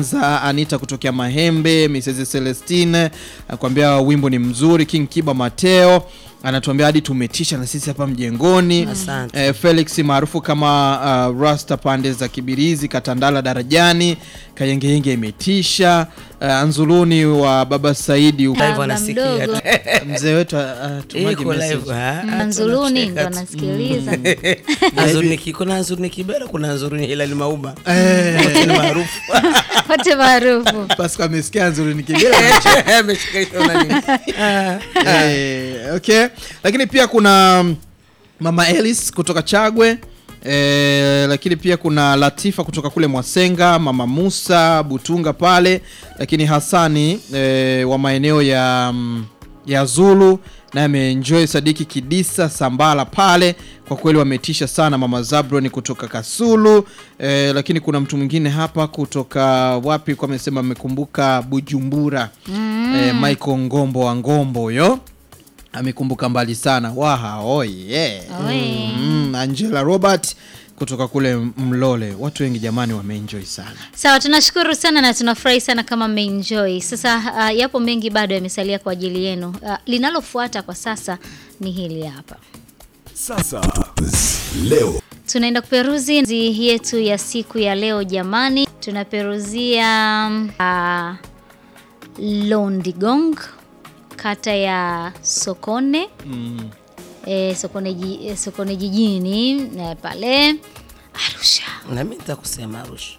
Mwanza, Anita kutokea Mahembe, Mrs Celestine anakuambia wimbo ni mzuri. King Kiba Mateo anatuambia hadi tumetisha na sisi hapa mjengoni. Asante. Eh, Felix maarufu kama uh, Rasta pande za Kibirizi, Katandala darajani, Kayengeyenge imetisha. Uh, Anzuluni wa Baba Saidi Live Baba anasikia. mdogo. mzee wetu atumaje Iko live, message. ah, ah, Manzuluni ndo tunacheka tu. anasikiliza. Anzuruni ki- kuna Anzuruni Kibera, kuna Anzuruni Hilali Mauba. Eh, Wote ni maarufu. wote maarufu. Pascal amesikia Anzuluni Kibera Ameshika hiyo nani. Ah, Eh, okay lakini pia kuna mm, mama Elis kutoka Chagwe eh, lakini pia kuna Latifa kutoka kule Mwasenga, mama Musa Butunga pale, lakini Hasani eh, wa maeneo ya mm, ya Zulu naye ameenjoy. Sadiki Kidisa Sambala pale, kwa kweli wametisha sana. Mama Zabroni kutoka Kasulu eh, lakini kuna mtu mwingine hapa kutoka wapi, kwa amesema amekumbuka Bujumbura eh, Michael Ngombo wa Ngombo huyo amekumbuka mbali sana waha oh yeah. Oe. mm, Angela Robert kutoka kule Mlole. Watu wengi jamani wameenjoy sana. Sawa, tunashukuru sana na tunafurahi sana kama mmeenjoy. Sasa uh, yapo mengi bado yamesalia kwa ajili yenu. Uh, linalofuata kwa sasa ni hili hapa. Sasa leo Tunaenda kuperuzi nzi yetu ya siku ya leo jamani. Tunaperuzia uh, Londigong kata ya Sokone mm. e, Sokone, ji- eh, Sokone jijini eh, pale Arusha. na mimi nitakusema Arusha.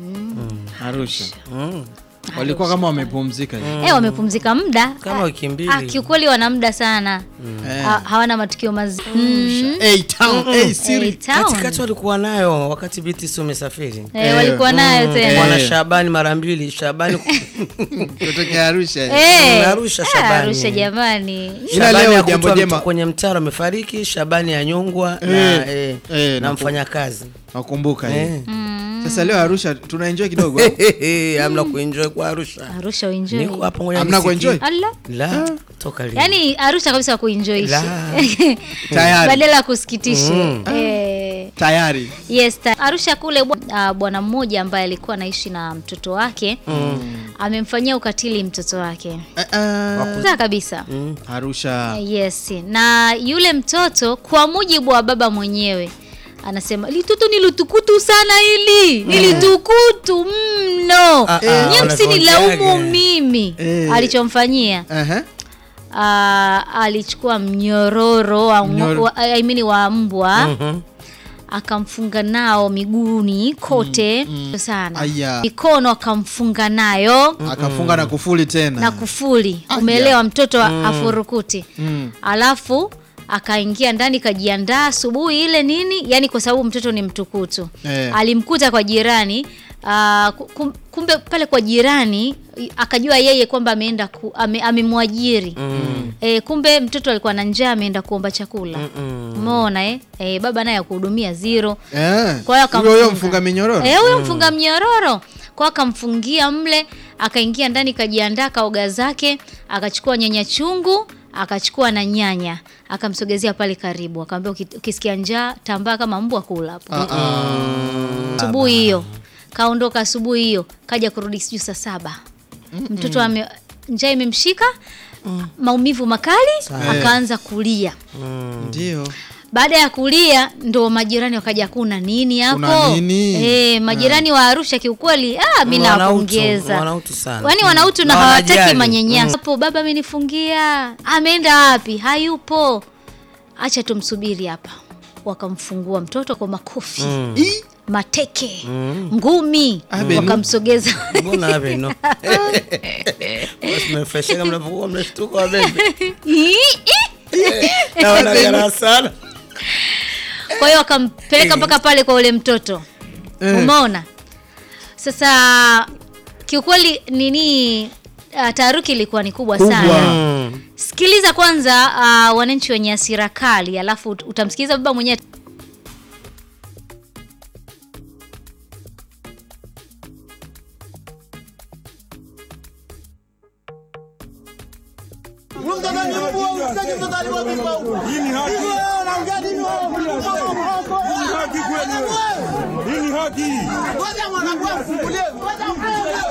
Arusha Mm. walikuwa kama wamepumzika hivi. Eh, wamepumzika muda Kama Ah, wiki mbili. ah, kiukweli wana muda sana Eh. Ha- hawana matukio mazuri mm. Hey, town, hey, Eh, Siri. town. Katikati walikuwa nayo wakati BTC umesafiri. Eh, walikuwa nayo tena Bwana Shabani mara mbili, Shabani Kutokea Arusha Eh, Arusha, ah, Shabani. Arusha jamani Ila Shabani leo akutwa jambo mtu jema. kwenye mtaro amefariki, Shabani anyongwa Eh, na, eh, eh, na na- mfanyakazi. nakumbuka Eh. hivi. Sasa leo Arusha tunaenjoy kidogo. Amna kuenjoy kwa Arusha. Arusha uenjoy Niko hapa ngoja Hamna nisikie. kuenjoy? Ala. La, toka lini? Yaani Arusha kabisa kuenjoy La. Tayari. badala ya kusikitisha Mm. eh, Tayari. yes ta- Arusha kule bwa- ah, bwana mmoja ambaye alikuwa anaishi na mtoto wake amemfanyia ukatili mtoto wake Eh, eh, Sawa kabisa Arusha. Eh, yes na yule mtoto kwa mujibu wa baba mwenyewe anasema litoto nilitukutu sana hili nilitukutu mno Ah, ah, nye msinilaumu wanavyoongeaga. mimi Eh. alichomfanyia Ehe. Ah, alichukua mnyororo wa, Mnyor- wa, I mean wa mbwa Mhm. akamfunga nao miguuni kote sana Aya. mikono akamfunga nayo Akafunga na kufuli tena. na kufuli Aya. umeelewa mtoto afurukuti Mm. alafu akaingia ndani kajiandaa asubuhi ile nini yani kwa sababu mtoto ni mtukutu Eh. alimkuta kwa jirani ah, ku- kum- kumbe pale kwa jirani i- akajua yeye kwamba ameenda ku, ame, amemwajiri eh, kumbe mtoto alikuwa na njaa ameenda kuomba chakula umeona eh? eh, baba naye akuhudumia zero Eh. kwa hiyo Huyo huyo akamfunga. mfunga minyororo. Eh, huyo mfunga mnyororo kwa akamfungia mle, akaingia ndani, kajiandaa kaoga zake, akachukua nyanya chungu, akachukua na nyanya, akamsogezea pale karibu, akamwambia "Uki- ukisikia njaa tambaa kama mbwa kula hapo. Ah, ah. Asubuhi hiyo kaondoka, asubuhi hiyo kaja kurudi sijui saa saba, mtoto ame njaa imemshika maumivu makali, akaanza kulia. Ndio. Baada ya kulia ndo majirani wakaja, kuna nini hapo? Kuna nini? Eh, majirani wa Arusha kiukweli, ah, mimi Wanautu, nawapongeza. wanautu sana. Yaani wanautu na Na hawataki wanajali. manyanyaso. Hapo baba amenifungia. Ameenda wapi? Hayupo. Acha tumsubiri hapa. Wakamfungua mtoto kwa makofi, Ii. mateke, ngumi, Abe, nu- wakamsogeza Mbona hapo no? Basi mmefresheka mnapokuwa mnashtuka wabebe. Na wanagara sana. Kwa hiyo wakampeleka mpaka pale kwa ule mtoto Eh. umeona. Sasa kiukweli nini, uh, taharuki ilikuwa ni kubwa, Kubwa. sana. Mm. Sikiliza kwanza uh, wananchi wenye hasira kali, alafu ut- utamsikiliza baba mwenyewe. Ngoja mwanangu afungulie.